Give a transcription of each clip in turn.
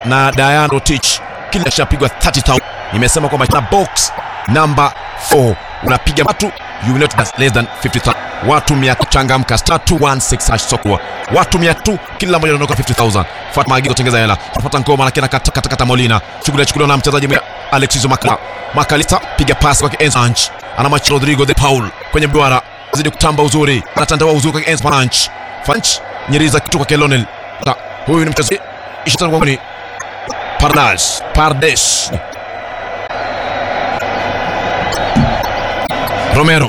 na Diana Rotich kila kishapigwa 30000 nimesema kwamba na box number 4 unapiga watu you will not get less than 50000 watu 100 changamka star 216 hash sokwa watu 100 kila mmoja anaondoka 50000 fuata maagizo tengeza hela fuata ngoma lakini kata kata kata Molina shughuli chukuliwa na mchezaji mmoja Alexis Makala Makalista piga pasi kwa Enzo Anch ana match Rodrigo de Paul kwenye mduara zidi kutamba uzuri anatandawa uzuri kwa Enzo Fanch Fanch nyeriza kitu kwa Kelonel huyu ni mchezaji ishitani kwa Pardas Pardes Romero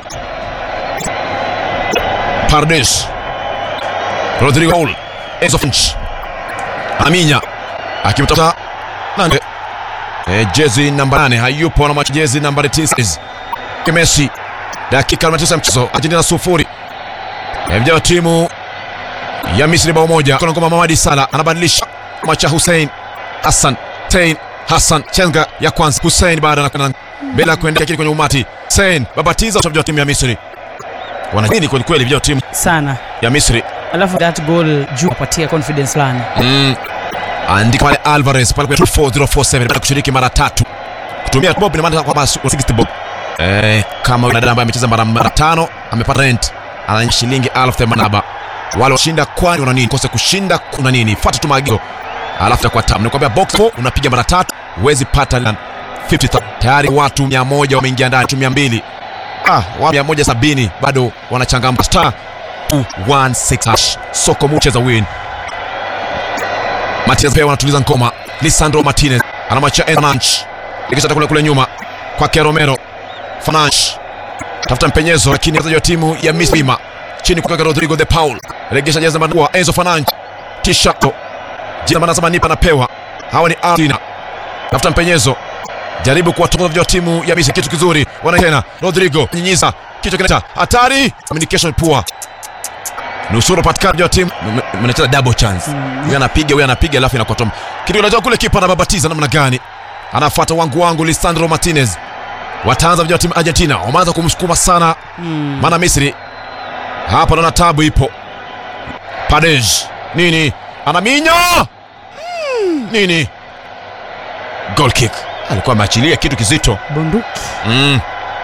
Pardes Rodrigo Paul Enzo Finch Aminya akimtafuta nane e, jezi namba 8 hayupo na macho jezi namba 9 Messi dakika 49 mchezo Argentina sufuri e, vijana timu ya Misri bao moja kuna ngoma Mamadi Sala anabadilisha macha Hussein Hassan Tain Hassan chenga ya kwanza Hussein baada na mbele ya kuendea kile kwenye umati Hussein babatiza wa timu ya Misri wanajini kweli kweli vijana timu sana ya Misri alafu that goal juu apatia confidence fulani mm. andika pale Alvarez pale kwa 4047 baada ya kushiriki mara tatu kutumia bob ina maana kwamba 60 bob eh, kama yule dada ambaye amecheza mara mara tano amepata rent ana shilingi 1087 wale washinda kwani una nini kose kushinda kuna nini fuata tu maagizo alafu takuwa tamu nikwambia box 4 unapiga mara tatu huwezi pata 50 tayari watu 100 wameingia ndani watu 200 ah watu 170 bado wanachangamka star 216 hash soko mucheza win Martinez pia wanatuliza ngoma. Lisandro Martinez anamwachia Fernandes. Ikisha kule kule nyuma kwake Romero. Fernandes tafuta mpenyezo, lakini wachezaji wa timu ya Misri chini kwa Rodrigo de Paul. Regesha jezi namba 4 Enzo Fernandes. Tishato. Jina maana sema nipa napewa. Hawa ni Argentina. Tafuta mpenyezo. Jaribu kuwatoka vijana wa timu ya Misri kitu kizuri. Wana tena Rodrigo nyinyiza kichwa kinata hatari. Communication poor nusuru patikana wa timu mnacheza double chance huyu anapiga huyu anapiga alafu inakuwa tom kitu kinatoka kule kipa anababatiza namna gani anafuata wangu wangu Lisandro Martinez wataanza vijana wa timu Argentina wameanza kumsukuma sana maana Misri hapa naona tabu ipo Paredes nini anaminya nini goal kick alikuwa ameachilia kitu kizito bunduki mm.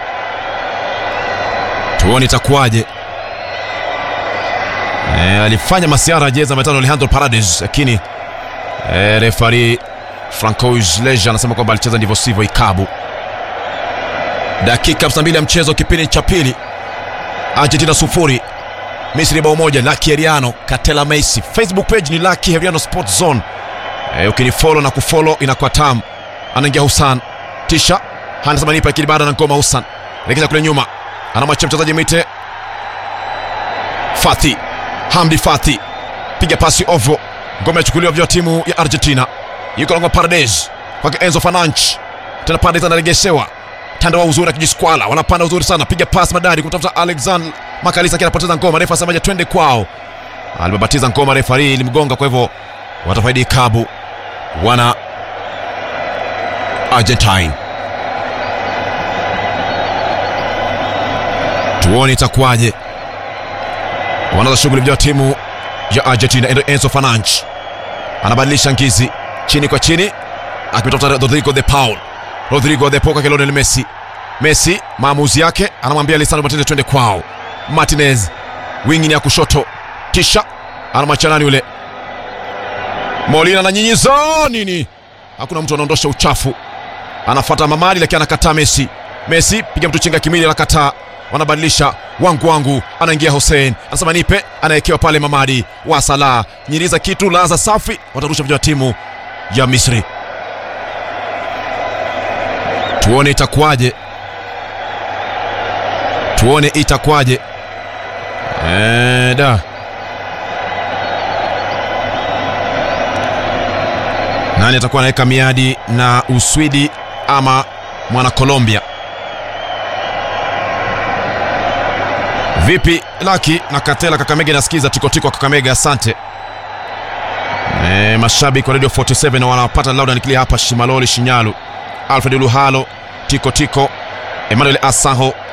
tuone itakuwaje E, alifanya masiara jezi ametano Alejandro Paredes lakini e, refari Francois Leja anasema kwamba alicheza ndivyo sivyo ikabu. Dakika 52 ya mchezo, kipindi cha pili, Argentina sufuri Misri bao moja. Lucky Heriano Katela Messi, Facebook page ni Lucky Heriano Sports Zone. E, ukinifollow na kufollow inakuwa tamu. Anaingia Husan tisha anasema nipa kile baada na ngoma Husan rekeza kule nyuma, anamwachia mchezaji Mite Fati Hamdi Fati piga pasi ovo, ngome yachukuliwa vya timu ya Argentina. Yuko longo Paredes kwake Enzo Fernandes, tena Paredes anaregeshewa tanda wa uzuri akijiskwala, wanapanda uzuri sana, piga pasi madari kumtafuta Alexander Makalisa, akiwa anapoteza ngoma. Refa asemaje? Twende kwao, alibabatiza ngoma, refari ilimgonga, kwa hivyo watafaidi kabu wana Argentine. Tuone itakuwaje wanaanza shughuli vya timu ya Argentina. Enzo Fernandes anabadilisha ngizi chini kwa chini, akimtafuta Rodrigo de Paul. Rodrigo de Paul kwa Lionel Messi. Messi maamuzi yake, anamwambia Lisandro Martinez twende kwao. Martinez wingi ya kushoto, kisha anamwacha nani yule Molina na nyinyiza nini, hakuna mtu anaondosha uchafu, anafuata Mamadi lakini anakataa Messi. Messi piga mtu chinga kimili, anakataa wanabadilisha wangu wangu, anaingia Hussein anasema nipe, anawekewa pale Mamadi wa Salah, nyiriza kitu laza safi, watarusha vijana timu ya Misri. Tuone itakuwaje, tuone itakuwaje. Eh, da nani atakuwa anaweka miadi na Uswidi ama mwana Colombia? Vipi Laki na Katela Kakamega, nasikiza tikotiko Kakamega, asante. E, mashabiki wa Radio 47 na wanapata loud and clear hapa Shimaloli Shinyalu. Alfred Luhalo, Tiko Tiko, Emmanuel Asaho,